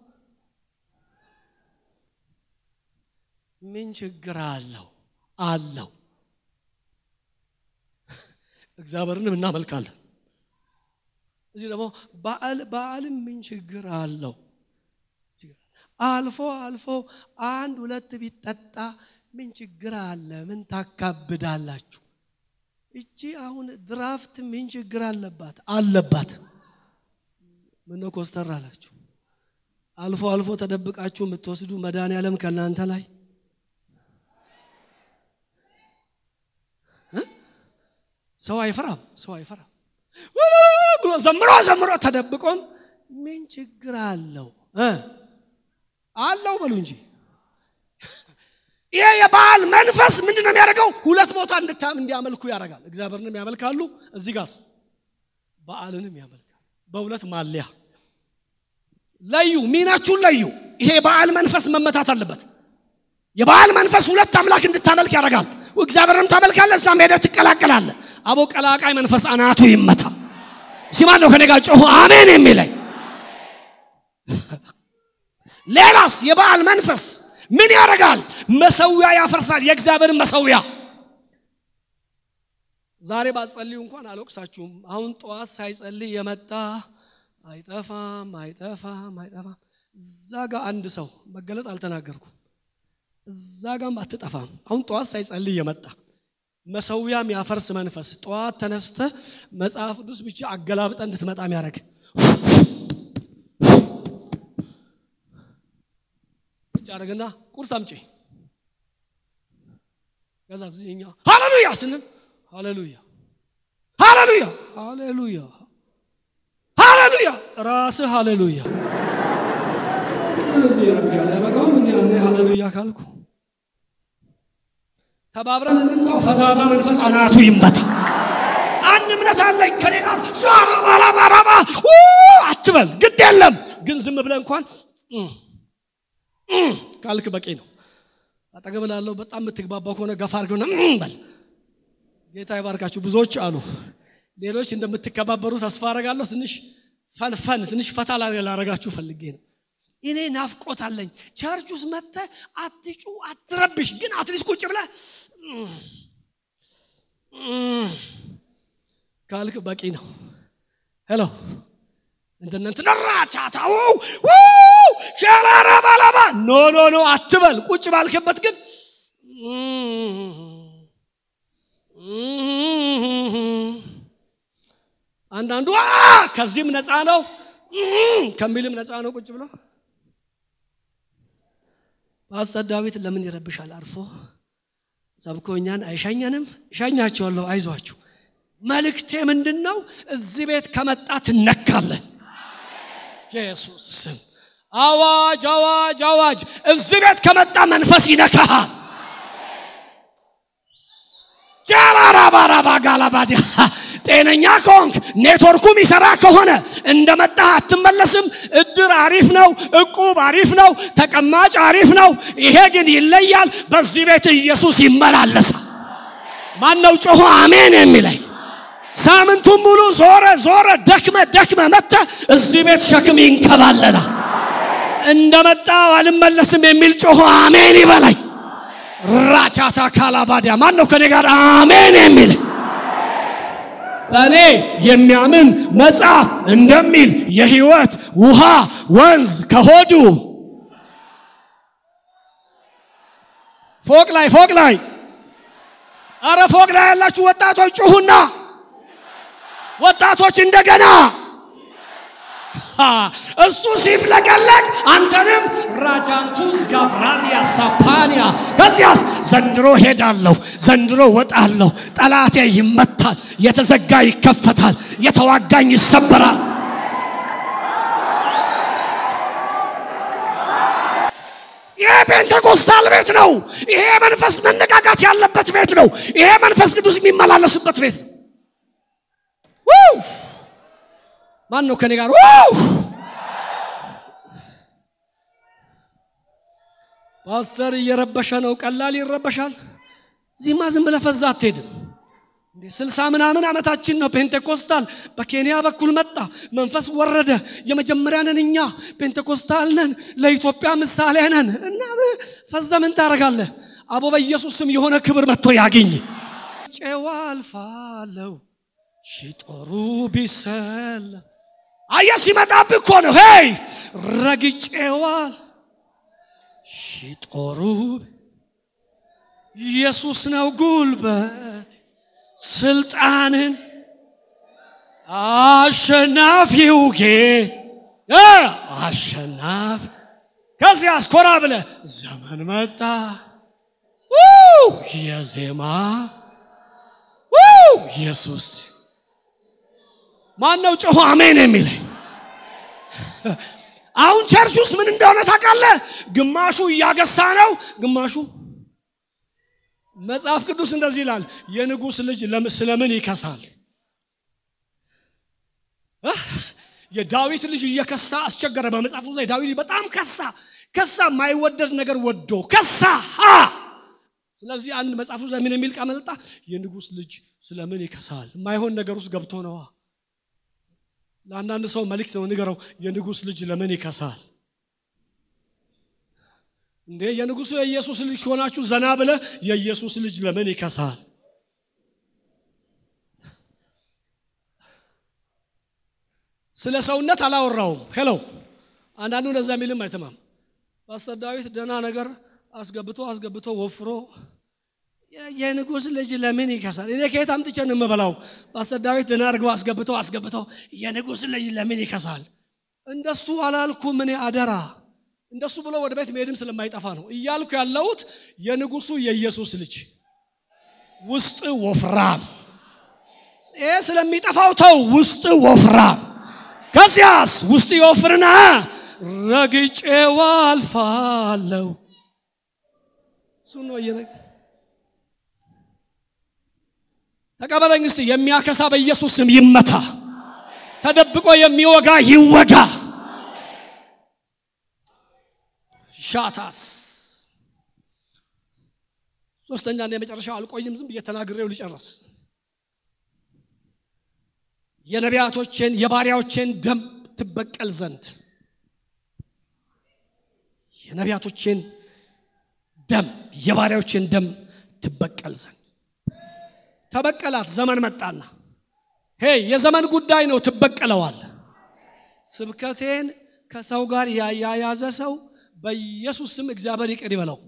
A: ምን ችግር አለው? አለው። እግዚአብሔርንም እናመልካለን። እዚህ ደግሞ በዓል በዓልም ምን ችግር አለው? አልፎ አልፎ አንድ ሁለት ቢጠጣ ምን ችግር አለ? ምን ታካብዳላችሁ? እቺ አሁን ድራፍት ምን ችግር አለባት? አለባት። ምነው ኮስተር አላችሁ? አልፎ አልፎ ተደብቃችሁ የምትወስዱ መድኃኔዓለም ከእናንተ ላይ ሰው አይፈራም። ሰው አይፈራም ብሎ ዘምሮ ዘምሮ ተደብቆም ምን ችግር አለው እ አለው በሉ እንጂ ይሄ የበዓል መንፈስ ምንድን ነው የሚያደርገው? ሁለት ቦታ እንድታም እንዲያመልኩ ያደርጋል። እግዚአብሔርንም ያመልካሉ፣ እዚህ ጋስ በዓልንም ያመልካል። በሁለት ማለያ ለዩ፣ ሚናችሁን ለዩ። ይሄ የበዓል መንፈስ መመታት አለበት። የበዓል መንፈስ ሁለት አምላክ እንድታመልክ ያደርጋል። እግዚአብሔርንም ታመልካለህ፣ እዛም ሄደህ ትቀላቀላለህ። አቦ ቀላቃይ መንፈስ አናቱ ይመታ። ሲማን ነው ከኔ ጋር ጮሁ አሜን የሚለኝ። ሌላስ የበዓል መንፈስ ምን ያደርጋል? መሰዊያ ያፈርሳል። የእግዚአብሔርን መሰዊያ ዛሬ ባትጸልዩ እንኳን አልወቅሳችሁም። አሁን ጠዋት ሳይጸልይ የመጣ አይጠፋም፣ አይጠፋም፣ አይጠፋም። እዛ ጋር አንድ ሰው መገለጥ አልተናገርኩም። እዛ ጋም አትጠፋም። አሁን ጠዋት ሳይጸልይ የመጣ መሰዊያም ያፈርስ መንፈስ ጠዋት ተነስተ መጽሐፍ ቅዱስ ብቻ አገላብጠ እንድትመጣ የሚያደርግ ቁጭ አድርግና ቁርስ አምጪ። ከዛ እኛ ሃሌሉያ ስንል ሃሌሉያ ሃሌሉያ ሃሌሉያ ሃሌሉያ ራስህ ሃሌሉያ እዚህ ይረብሻል። አይበቃውም እንዲ ያኔ ሃሌሉያ ካልኩ ተባብረን እንምጣው። ፈዛዛ መንፈስ አናቱ ይመታ። አንድ እምነት አለኝ ከኔ ጋር ሻራባራባራባ አትበል፣ ግድ የለም ግን ዝም ብለህ እንኳን ካልክ በቂ ነው። አጠገብ ላለው በጣም የምትግባባው ከሆነ ገፋ አድርገውና በል። ጌታ ይባርካችሁ። ብዙዎች አሉ። ሌሎች እንደምትከባበሩ ተስፋ አረጋለሁ። ትንሽ ፈንፈን ትንሽ ፈታ ላረጋችሁ ፈልጌ ነው። እኔ ናፍቆት አለኝ። ቸርች ውስጥ መጥተህ አትጩ፣ አትረብሽ፣ ግን አትሊስት ቁጭ ብለህ ካልክ በቂ ነው። ሄሎ እንደነንት ነራቻታው ሸራራ ባላባ ኖ ኖ ኖ አትበል። ቁጭ ባልክበት ግን አንዳንዱ ከዚህም ነፃ ነው ከሚልም ነፃ ነው። ቁጭ ብሎ ፓስተር ዳዊት ለምን ይረብሻል? አርፎ ሰብኮ እኛን አይሻኘንም? እሻኛቸዋለሁ፣ አይዟችሁ። መልእክቴ ምንድን ነው? እዚህ ቤት ከመጣ ትነካለህ። ኢየሱስ ስም አዋጅ፣ አዋጅ፣ አዋጅ! እዚህ ቤት ከመጣ መንፈስ ይነካሃል። ጃላራባራባ ጋላባዲ ጤነኛ ከሆንክ ኔትወርኩ የሚሰራ ከሆነ እንደመጣህ አትመለስም። እድር አሪፍ ነው፣ እቁብ አሪፍ ነው፣ ተቀማጭ አሪፍ ነው። ይሄ ግን ይለያል። በዚህ ቤት ኢየሱስ ይመላለሳል። ማን ነው ጮሆ አሜን የሚለኝ? ሳምንቱን ሙሉ ዞረ ዞረ ደክመ ደክመ መጥተ እዚህ ቤት ሸክም ይንከባለላል። እንደመጣው አልመለስም የሚል ጮሆ አሜን ይበላኝ። ራቻታ ካላባዲያ ማን ነው ከኔ ጋር አሜን የሚል? በእኔ የሚያምን መጽሐፍ እንደሚል የህይወት ውሃ ወንዝ ከሆዱ ፎቅ ላይ ፎቅ ላይ አረ ፎቅ ላይ ያላችሁ ወጣቶች ጩሁና ወጣቶች እንደገና እሱ ሲፍለቀለቅ አንተንም ራጃንቱስ ጋፍራዲያ ሳፓኒያ ከዚያስ ዘንድሮ ሄዳለሁ፣ ዘንድሮ ወጣለሁ፣ ጠላቴ ይመታል፣ የተዘጋ ይከፈታል፣ የተዋጋኝ ይሰበራል። ይሄ ፔንቴኮስታል ቤት ነው። ይሄ መንፈስ መነቃቃት ያለበት ቤት ነው። ይሄ መንፈስ ቅዱስ የሚመላለስበት ቤት ነው። ማን ነው ከኔ ጋር? ፓስተር እየረበሸ ነው። ቀላል ይረበሻል። እዚህማ ዝም ብለህ ፈዛ አትሄድም። ስልሳ ምናምን ዓመታችን ነው። ፔንቴኮስታል በኬንያ በኩል መጣ፣ መንፈስ ወረደ። የመጀመሪያ ነን እኛ ፔንቴኮስታል ነን፣ ለኢትዮጵያ ምሳሌ ነን። እና ፈዛ ምን ታደርጋለህ? አቦ በኢየሱስ ስም የሆነ ክብር መጥቶ ያገኝ። ጨዋ አልፋለሁ ሺጦሩ ቢሰል አየ ሲመጣብህ እኮ ነው። ሄይ ረግጬዋል ሺጦሩ ኢየሱስ ነው ጉልበት ስልጣንን አሸናፊው ጌ አሸናፊ ከዚህ አስኮራ ብለ ዘመን መጣ የዜማ ኢየሱስ ማን ነው ጮሆ አሜን የሚለኝ? አሁን ቸርች ውስጥ ምን እንደሆነ ታውቃለህ? ግማሹ እያገሳ ነው፣ ግማሹ መጽሐፍ ቅዱስ እንደዚህ ይላል፣ የንጉሥ ልጅ ስለምን ይከሳል? የዳዊት ልጅ እየከሳ አስቸገረ። በመጽሐፉ ላይ ዳዊት በጣም ከሳ ከሳ፣ የማይወደድ ነገር ወዶ ከሳ። ስለዚህ አንድ መጽሐፉ ላይ ምን የሚል ቃል መጣ? የንጉሥ ልጅ ስለምን ይከሳል? የማይሆን ነገር ውስጥ ገብቶ ነዋ። ለአንዳንድ ሰው መልእክት ነው ንገረው፣ የንጉሥ ልጅ ለምን ይከሳል? እንዴ የንጉሱ የኢየሱስ ልጅ ሲሆናችሁ ዘና ብለ የኢየሱስ ልጅ ለምን ይከሳል? ስለ ሰውነት አላወራውም። ሄሎ አንዳንዱ እንደዛ የሚልም አይተማም። ፓስተር ዳዊት ደህና ነገር አስገብቶ አስገብቶ ወፍሮ የንጉሥ ልጅ ለምን ይከሳል? እኔ ከየት አምጥቼ ነው የምበላው? ፓስተር ዳዊት ደህና አድርገው አስገብቶ አስገብቶ የንጉሥ ልጅ ለምን ይከሳል? እንደሱ አላልኩም እኔ አደራ እንደሱ ብሎ ወደ ቤት መሄድም ስለማይጠፋ ነው እያልኩ ያለሁት። የንጉሱ የኢየሱስ ልጅ ውስጥ ወፍራም፣ ይሄ ስለሚጠፋው ተው፣ ውስጥ ወፍራም። ከዚያስ ውስጥ ይወፍርና ረግጬው አልፋለሁ። እሱ ነው እየነገ ተቀበለኝ እስቲ። የሚያከሳ በኢየሱስ ስም ይመታ። ተደብቆ የሚወጋ ይወጋ። ሻታስ ሶስተኛ እና የመጨረሻው አልቆይም፣ ዝም ብዬ ተናግሬው ልጨርስ። የነቢያቶችን የባሪያዎችን ደም ትበቀል ዘንድ የነቢያቶችን ደም የባሪያዎችን ደም ትበቀል ዘንድ ተበቀላት። ዘመን መጣና ሄይ የዘመን ጉዳይ ነው፣ ትበቀለዋል። ስብከቴን ከሰው ጋር ያያያዘ ሰው በኢየሱስ ስም እግዚአብሔር ይቅር ይበለው።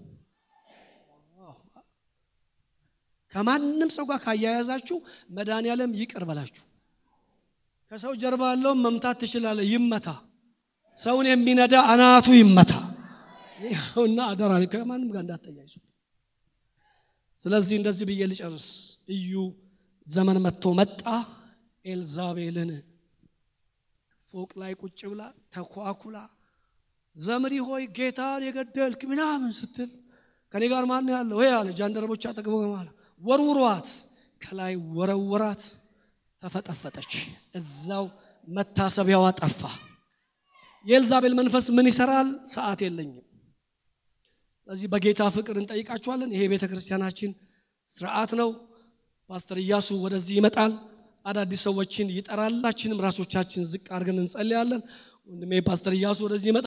A: ከማንም ሰው ጋር ካያያዛችሁ መድኃኒዓለም ይቅር በላችሁ። ከሰው ጀርባ ያለውን መምታት ትችላለህ፣ ይመታ። ሰውን የሚነዳ አናቱ ይመታ። እና አደራ ከማንም ጋር እንዳትያይዙ። ስለዚህ እንደዚህ ብዬ ልጨርስ። እዩ ዘመን መጥቶ መጣ። ኤልዛቤልን ፎቅ ላይ ቁጭ ብላ ተኳኩላ ዘምሪ ሆይ ጌታን የገደልክ ምናምን ስትል ከኔ ጋር ማን ያለው ወይ አለ። ጃንደረቦች አጠገቡ ማለት ወርውሯት፣ ከላይ ወረወራት፣ ተፈጠፈጠች። እዛው መታሰቢያዋ ጠፋ። የኤልዛቤል መንፈስ ምን ይሰራል? ሰዓት የለኝም። ስለዚህ በጌታ ፍቅር እንጠይቃችኋለን። ይሄ ቤተ ክርስቲያናችን ስርዓት ነው። ፓስተር ኢያሱ ወደዚህ ይመጣል፣ አዳዲስ ሰዎችን ይጠራል። ሁላችንም ራሶቻችን ዝቅ አድርገን እንጸልያለን። ወንድሜ ፓስተር ኢያሱ ወደዚህ ይመጣል።